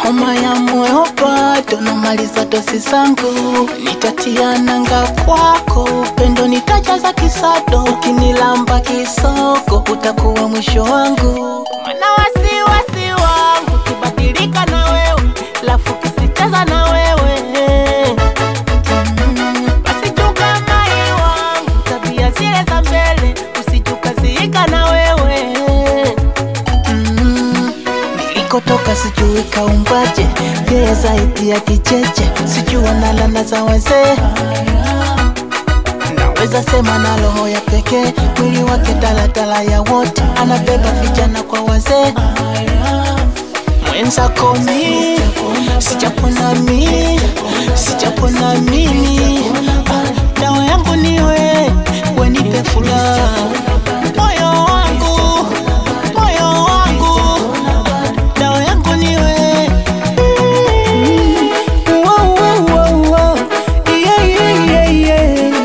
homa ya moyo bado namaliza dosi zangu, nitatia nanga kwako, upendo nitajaza kisado, ukinilamba kisogo utakuwa mwisho wangu, mana wasiwasi wangu kibadilika na wewe, lafu kisicheza na wewe Mm, basi chunga mai wangu, tabia zile za mbele usijukaziika na wewe Mm, nilikotoka sijui kaumbaje, yeye zaidi ya kicheche, sijui analala za wazee. Naweza sema na roho ya pekee, mwili wake daladala ya wote, anabeba vijana kwa wazee. Mwenzako mi sijapona mi sijapona mimi, Ah, dawa yangu niwe wenipe furaha moyo wangu moyo wangu dawa yangu niwe Wow, wow, wow, wow. Yeah, yeah, yeah, yeah.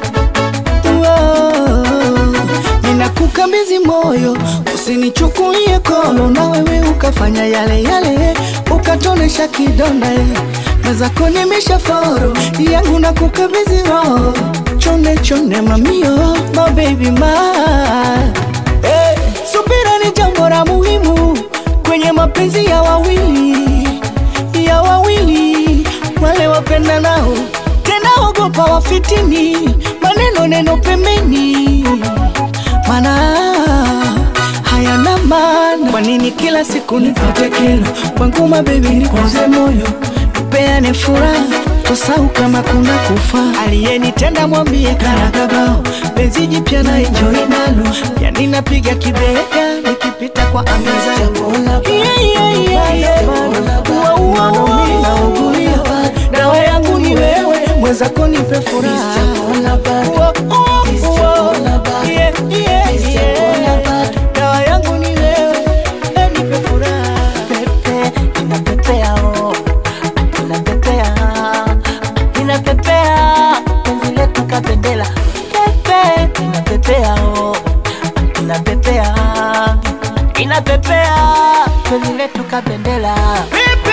Wow. Ninakukabidhi moyo, usinichukulie kono, na wewe ukafanya yale yale, ukatonesha kidonda eh. mwenzako nimesha foro yangu na kukabidhi roho, chonde chonde mamio, my baby ma hey. Subira ni jambo la muhimu kwenye mapenzi ya wawili ya wawili wale wapenda nao tena ogopa wafitini maneno neno pembeni mana hayana maana kwa nini kila siku nipate kero kwangu mabebi nikuze moyo tupeane furaha tusau kama kuna kufa aliyenitenda mwambie karakabao penzi jipya na enjoy nalo yani napiga kibega nikipita kwa ameza yeah, yeah, yeah, yeah. Wow, wow, wow. Naugulia, dawa yangu ni wewe mwenzako nipe furaha Wow, wow, wow. Yeah, yeah, yeah. dawa yangu ni wewe eh, nipe furaha pepe inapepea oh inapepea inapepea penzi letu kapendela pepe inapepea oh inapepea inapepea penzi letu kapendela Pepe